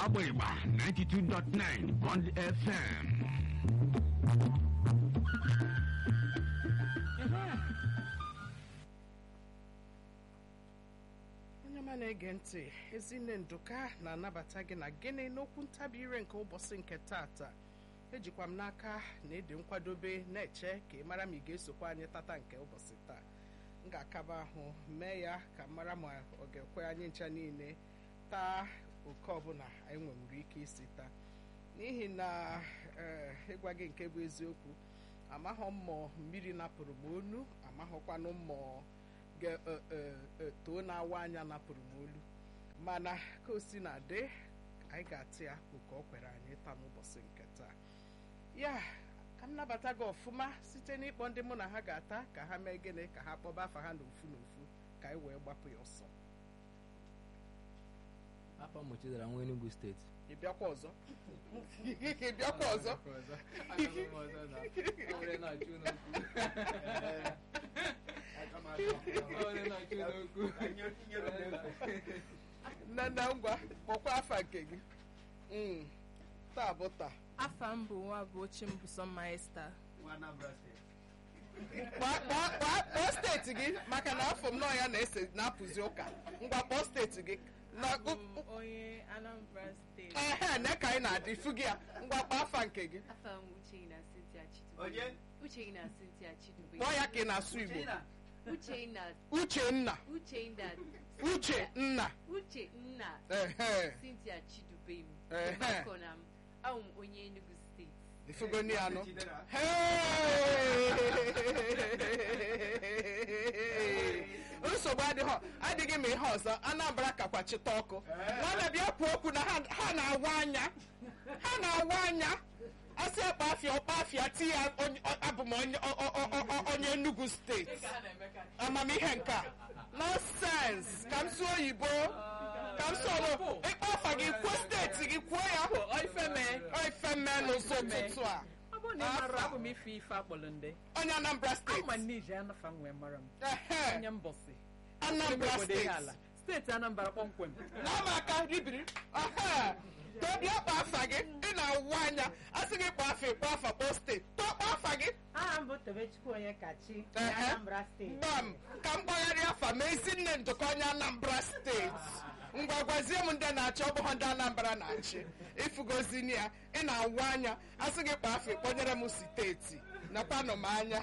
n'ọgbọ ịgba 92.9 Bond FM onye ọma na-ege ntị ezinne nduka na-anabata gị na gịnị n'okwu ntabi ire nke ụbọchị nke tata ejikwa m n'aka na ịdị nkwadobe na-eche ka ị mara ma ị ga-esokwa anyị tata nke ụbọchị taa m ga-akaba ahụ mee ya ka m mara ma ọ ga-ekwe anyị ncha niile taa oke ọbụla anyị nwere ike isi taa n'ihi na ee, ịgwa gị nke bụ eziokwu amaghọ mmụọ mmiri napụrụ m onu amaghọkwanụ mmụọ ga-too na-awa anya napụrụ m olu mana ka o si na dị anyị ga-atị ya oke ọ kwere anyị taa n'ụbọchị nke taa ya ka m nabata gị ọfụma site n'ịkpọ ndị mụ na ha ga-ata ka ha mee gịnị ka ha kpọba afa ha n'ofu n'ofu ka anyị wee gbapụ ya ọsọ afọ mụchidara nwa Enugu steeti ị bịakwa ọzọ ị bịakwa ọzọ nne nne ngwa kpọkwa afa nke gị Mm, taa bụ taa afa m bụ nwa bụ ochie m bụ Sọmma Esta Kpọọ- kpọọ kpọọ- kpọọ steeti gị maka na afọ m nọ ya na-ese na-apụzi ụka ngwa kpọọ steeti gị na Abụ m onye Anambra steeti ehe na ka anyị na-adị ifu gị ya ngwa kpọọ afa nke gị Afa m Uchenna Cynthia Chidube. Onye? Uchenna Cynthia Chidube. kpọọ ya ka ị na-asụ Igbo Uchenna Uchenna Uchenna Uchenna Uchenna ehe Cynthia Chidube m. Ehe. Mgbakọ na m abụ m onye Enugu steeti. ifugoni anụ nsogbu adịghị adịghị m ihe ọzọ Anambra kakwa chịta ọkụ nwanne bịa kwuo okwu na ha ha na-awa anya ha na-awa anya asị ọkpa afịa ọkpa afịa ti ya onye- ọ- abụ m onye ọ- ọ- ọ- ọ- onye Enugu steeti amamihe nke a nonsens ka m sụọ oyibo ka m sụọ ọrụ ịkpọ afa gị kwuo steeti gị kwuo ya Ifeme ifeme n'ụzọ ụtụtụ a ọ bụrụ na ị mara abụ m ife ife akpọrọ ndị onye Anambra steeti ama nije anafa nwee mara m Ehe, onye mbọsị Anambra obodo ihe ala steeti steeti Anambra kpọmkwem n'ama aka ribiri Ehe, tobi ọkpa afa gị ị na-awụ anya asị gị kpọọ afa ịkpọ afa kpọọ steeti tọkpọ afa gị aha m bụ Tobechukwu onye kachi Ehe. Anambra steeti gbam ka m gbagharịa afa ma ezi nne ndụkọ onye Anambra steeti ngwa gwazie m ndị na-achị ọ bụghị ndị Anambra na-achị ifugozini ya ị na-awụ anya asị gị kpọọ afa ịkpọnyere m steeti nakwanụ m anya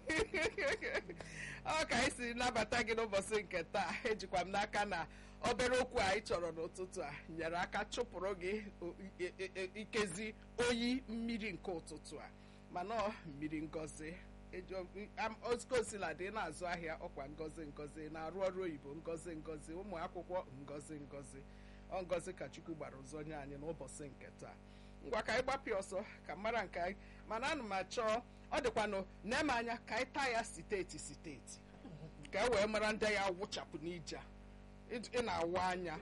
ọ ka anyị si nabata gị n'ụbọchị nke taa ejikwa m n'aka na obere okwu a anyị chọrọ n'ụtụtụ a nyere aka chụpụrụ gị o- i- i- i- ikezi oyi mmiri nke ụtụtụ a mana ọ mmiri ngozi osikosiladị na-azụ ahịa ọkwa ngozi ngozi na-arụ ọrụ oyibo ngozi ngozi ụmụ akwụkwọ ngozi ngozi ọ ngozi ka chukwu gbara ụzọ nye anyị n'ụbọchị nke taa ngwa ka anyị gbapịa ọsọ ka mara nke anyị mana ana m achọ ọ dịkwanụ na-eme anya ka anyị taa ya steeti steeti ka e wee mara ndị ya wụchapụ n'ije a. ị ị na-awụ anya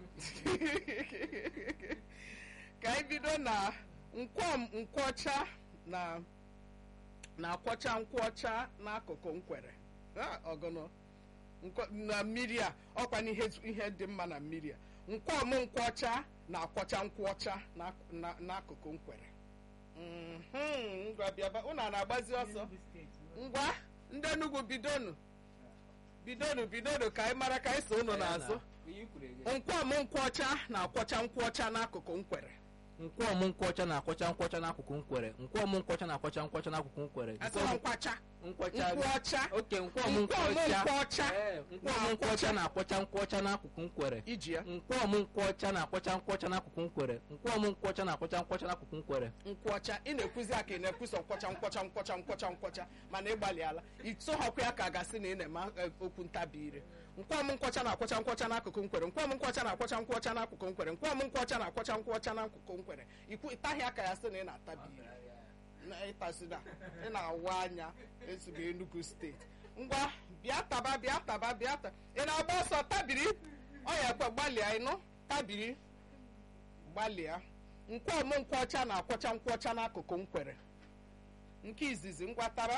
ka anyị bido na nkwọm nkwọcha na na-akwọcha nkwọcha n'akụkụ nkwere Ah, ọgụnụ Nkwo- na mmiri a ọkwa n'ihe ihe dị mma na mmiri a nkwọm nkwọcha na-akwọcha nkwọcha n'ak- na- n'akụkụ nkwere Mhm, ngwa bịaba unu a na-agbazi ọsọ Enugu steeti ngwa ndị Enugu bidonu bidonu bidonu ka anyị mara ka anyị so unu n'azụ nkwọm nkwọcha na-akwọcha nkwọcha n'akụkụ nkwere nkwọm nkwọcha na-akwọcha nkwọcha n'akụkụ nkwere nkwọm nkwọcha na-akwọcha nkwọcha n'akụkụ nkwere asịrọ nkwacha nkwọcha nkwọcha oke nkwọm nkwọm nkwọcha nkwọcha Ee, nkwọm nkwọcha na-akwọcha nkwọcha n'akụkụ nkwere iji ya nkwọm nkwọcha na-akwọcha nkwọcha n'akụkụ nkwere nkwọm nkwọcha na-akwọcha nkwọcha n'akụkụ nkwere nkwọcha ị na-ekwuzi aka ị na-ekwuso nkwọcha nkwọcha nkwọcha nkwọcha nkwọcha mana ịgbalịala ịtụghọkwa ya ka a gasị na ị na-eme eh, okwu ntabi ire nkwọm nkwọcha na-akwọcha nkwọcha n'akụkụ nkwere nkwọm nkwọcha na-akwọcha nkwọcha n'akụkụ nkwere nkwọm nkwọcha na-akwọcha nkwọcha n'akụkụ nkwere ikwu ịtaghị aka ya sị na ị na-atabi ire na ịtasị na ị na-awụ anya ezigbo Enugu steeti ngwa bịa taba bịa taba bịa ta ị na-agba ọsọ tabiri ọ ya ekwe gbalịa ịnụ tabiri gbalịa nkwọm nkwọcha na-akwọcha nkwọcha n'akụkụ nkwere nke izizi ngwatara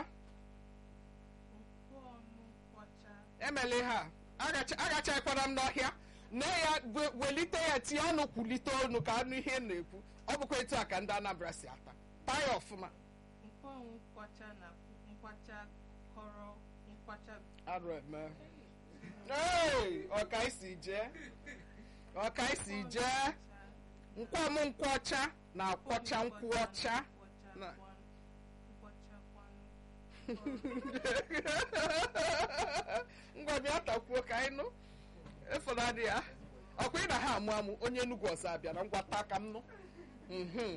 emela ihe a agacha- agachakwara m n'ọhịa nne ya we- welite ya tinye ọnụ kwulite ọnụ ka anụ ihe ị na-ekwu ọ bụkwa etu a ka ndị anambra si ata taa ya ọfụma nkwọnwụ nkwacha na nkwacha kọrọ nkwacha arụ eme Hey, ọka isi jee ọka isi jee nkwọm nkwọcha na akwọcha nkwụ ọcha na- ngwa bịa takwuo ka anyị nụ efunadị ya ọkwa ị na ha amụ amụ onye Enugu ọzọ abịara ngwa taa ka m nụ Mhm.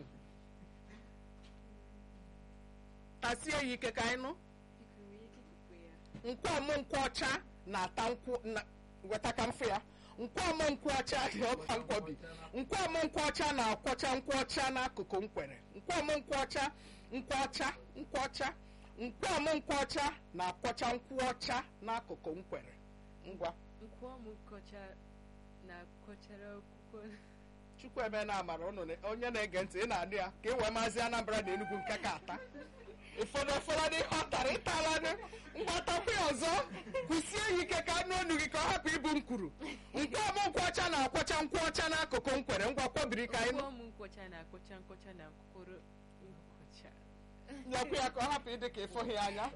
tasie ya ike ka anyị nụ Biko, nwere ike ikukwe ya. nkwọm nkwụ ọcha na-ata nkwụ na weta ka mfụ ya nkwọm nkwụ ọcha ọba nkwọbi nkwọm nkwụ ọcha na-akwọcha nkwụ ọcha n'akụkụ nkwere nkwọm nkwụ ọcha nkwụ ọcha nkwụ ọcha nkwọm nkwụ ọcha na-akwọcha nkwụ ọcha n'akụkụ nkwere ngwa Nkwọm nkọcha na-akọchara akwụkwọ chukwueme na amara ụnụ na- onye na-ege ntị ị na-anụ ya ka e wee maazị anambra na enugwu nke ka ata ụfọdụ ụfọdụ ihe ọ tara ịtala mgbatakwa ya ọzọ kwụsie ya ike ka anụ onu gị ka ọ hapụ ibu nkwuru nkwọm nkwụ ọcha na-akwọcha nkwụ ọcha n'akụkụ nkwere ngwa kwọbiri ka anyị nụ nkwọm nkọcha na-akọcha nkọcha na mkpụrụ nkọcha nyekwa ya ka ọ hapụ ịdị ka ịfụghị ya anya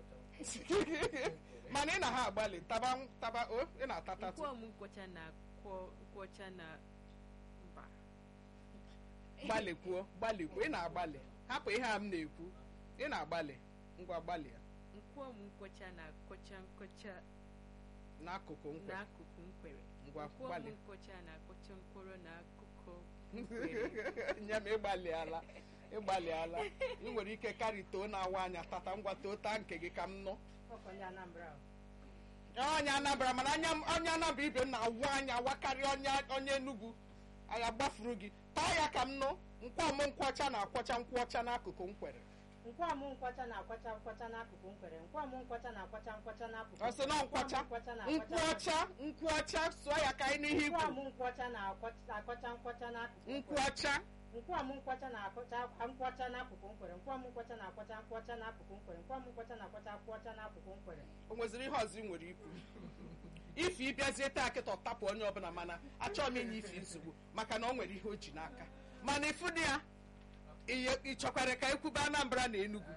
mana ị na ha agbalị taba taba o ị na-atatatụ nkwọm nkọcha na-akwọ nkọcha na mba gbalịkwuo gbalịkwuo ị na-agbalị hapụ ihe a m na-ekwu ị na-agbalị ngwa gbalịa nkwọm nkọcha na-akọcha nkọcha n'akụkụ nkwere n'akụkụ nkwere ngwa nkwọm gbalị nkọcha na-akọcha mkpụrụ n'akụkụ nye m ịgbalịala ịgbalịala ị nwere ike karị too na-awa anya tata ngwa too taa nke gị ka m nụ ọkọ ndị Anambra o. onye anabara mana anya m- onye anabara ibe m na-awụ anya wakarịa onye onye enugwu anya gbafuru gị taa ya ka m nụ nkwọm nkwụ ọcha na-akwọcha nkwụ ọcha n'akụkụ nkwere nkwọmụ nkwacha na-akwacha nkwacha n'akụkụ nkwere nkwọmụ nkwacha na-akwacha nkwacha n'akụkụ ọ sị na nkwacha nkwọmụ nkwacha nkwụ ọcha nkwụ ọcha sụọ ya ka anyị n'ihe ikwu nkwọmụ nkwacha na-akwacha nkwacha n'akụkụ nkwụ nkwere ọcha nkwọmụ nkwacha na-akwacha nkwọcha n'akụkụ nkwere nkwọmụ nkwacha na-akwacha nkwọcha n'akụkụ nkwere nkwọmụ nkwacha na-akwacha nkwọcha n'akụkụ nkwere o nweziri ihe ọzọ ị nwere ikwu ife ịbịazie taa kịta ọtapụ onye ọbụla mana achọghị m inye ife nsogbu maka na ọ nwere ihe o ji n'aka mana ịfụ dị ya ihe ị chọkwara ka ekwube anambra na enugwu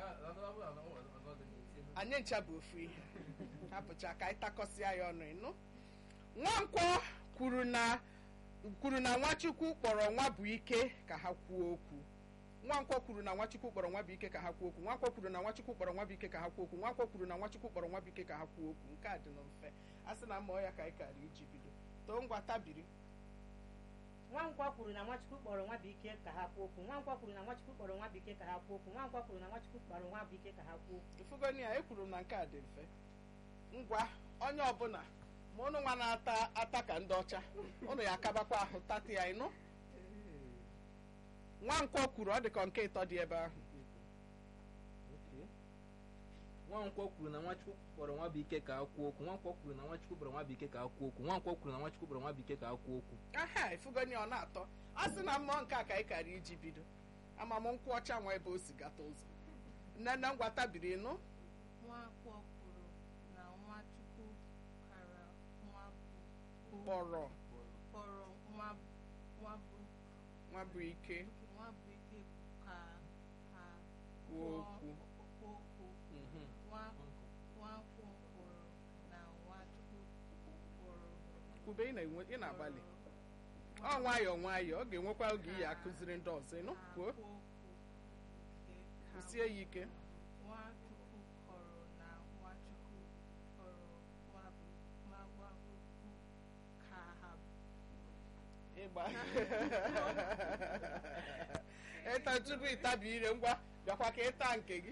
anyị ncha bụ ofu ihe hapụcha ka anyị takọsịa ya ọnụ ịnụ nwankwọ kwuru na kwuru na nwachukwu kpọrọ nwa bụ ike ka ha kwuo okwu nwankwọ kwuru na nwachukwu kpọrọ nwa bụ ike ka ha kwuo okwu nwankwọ kwuru na nwachukwu kpọrọ nwa bụ ike ka ha kwuo okwu nwankwọ kwuru na nwachukwu kpọrọ nwa bụ ike ka ha kwuo okwu nke a dị na mfe a sị na mmụọ ya ka anyị kara iji bido too ngwa tabiri nwankwọ kwuru na nwachukwu kpọrọ nwa bụ ike ka ha kwuo okwu nwankwọ kwuru na nwachukwu kpọrọ nwa bụ ike ka ha kwuo okwu nwankwọ kwuru na nwachukwu kpọrọ nwa bụ ike ka ha kwuo okwu ifugoni ya ekwuru m na nke a dị mfe ngwa onye ọbụla ma ụnụ nwa na-ata ata ka ndị ọcha ụnụ ya akabakwa ahụ tata ya ịnụ nwankwọ kwuru ọ dị ka nke ịtọ dị ebe ahụ nwankwọ kwuru na nwachukwu kpọrọ nwa bụ ike ka ha kwuo okwu nwankwọ kwuru na nwachukwu kpọrọ nwa bụ ike ka ha kwuo okwu nwankwọ kwuru na nwachukwu kpọrọ nwa bụ ike ka ha kwuo okwu aha ifugoni ọ na-atọ a sị na mmụọ nke a ka anyị kara iji bido amam nkwụ ọcha nwa ebe o si gata ụzọ nnenne ngwa tabiri ịnụ nwakwọ kwuru na nwachukwu kara nwa bụ kpọrọ kpọrọ nwa nwa bụ nwa bụ ike nwa bụ ike ka ha kwuo okwu kwuo okwu Mhm. nwa nwakwọ kwuru na nwachukwu kwuru kwube ị na-enwe ị na-agbalị ọ nwayọọ nwayọọ ọ ga-enwekwa oge iyi akụziri ndị ọzọ ịnụ kwuo kwụsie ya ike nwachukwu kọrọ na nwachukwu kọrọ nwa bụ nwa gwagwukwu ka ha ịgba ịta tupu ịtabi ire ngwa bịakwa ka ịta nke gị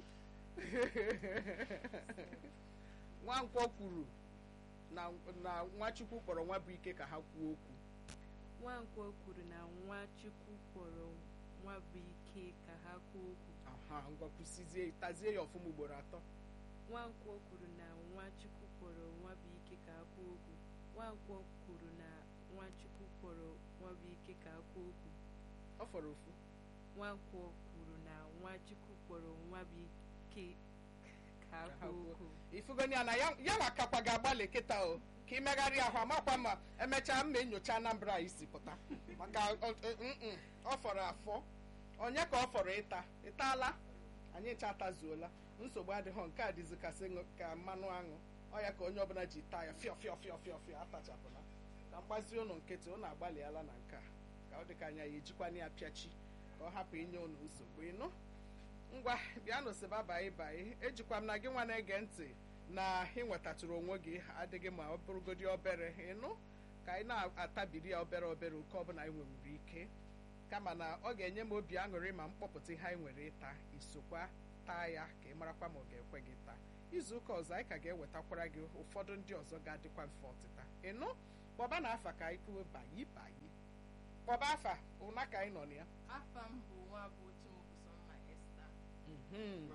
nwankwọ kwuru na na nwachukwu kpọrọ nwa bụ ike ka ha kwuo okwu nwankwọ kwuru na nwachukwu kpọrọ nwa bụ ike ka ha kwuo okwu aha ngwa kwụsịzie tazie ya ọfụma ugboro atọ nwankwọ kwuru na nwachukwu kpọrọ nwa bụ ike ka ha kwuo okwu nwankwọ kwuru na nwachukwu kpọrọ nwa bụ ike ka ha kwuo okwu ọ fọrọ ofu nwankwọ kwuru na nwachukwu kpọrọ nwa bụ ike ka ha Ka ha kwuo kwuo. okwu ifugoni ya na ya ya nwa kakwa ga-agbalị kịta o ka ị megharịa ahụ amakwa ma emechaa mma enyocha anambra a isi pụta maka ọ- ọ- mm-mm, ọ fọrọ afọ onye ka ọ fọrọ ịta ịtaala anyị cha atazuola nsogbu adịghị nke a dịzi kasị ṅụ- ka mmanụ aṅụ ọ ya ka onye ọbụla ji taa ya fịọ fịọ fịọ fịọ fịọ atachapụla ka mgbazi ụnụ nkịtị ụnụ agbalịala na nke a ka ọ dị ka anya ya ejikwana ya pịachi ka ọ hapụ inye ụnụ nsogbu ịnụ ngwa bịanụ siba baị baị ejikwa m na gị nwa na-ege ntị na ị nwetatụrụ onwe gị adịghị ma ọ bụrụgodi obere ịnụ ka anyị na-atabiri ya obere obere oke ọbụla anyị nwewuru ike kama na ọ ga-enye m obi aṅụrị ma mkpọpụta ihe anyị nwere ịta isokwa taa ya ka ị marakwa ma ọ ga-ekwe gị taa izu ụka ọzọ anyị ka ga-ewetakwara gị ụfọdụ ndị ọzọ ga-adịkwa mfe ọtịta ịnụ kpọba na afa ka anyị kwuo bayi bayi kpọba afa ụna ka anyị nọ na ya afa m bụ nwa bụ Chimobusomma Esther Mhm.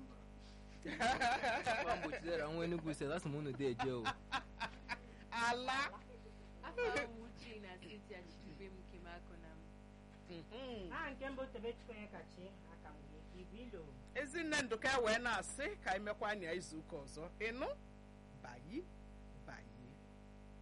Nwa mgbochidera nwa Enugu sị asị m unu dị eje o ala afọ m uche na steeti achịchịbe m kemakụ na m Mhm. aha nke mbụ tobechukwu onye kachi aka m wee ka igwe ilo ezinne ndụka wee na-asị ka anyị mekwa anya izu ụka ọzọ ịnụ bayi bayi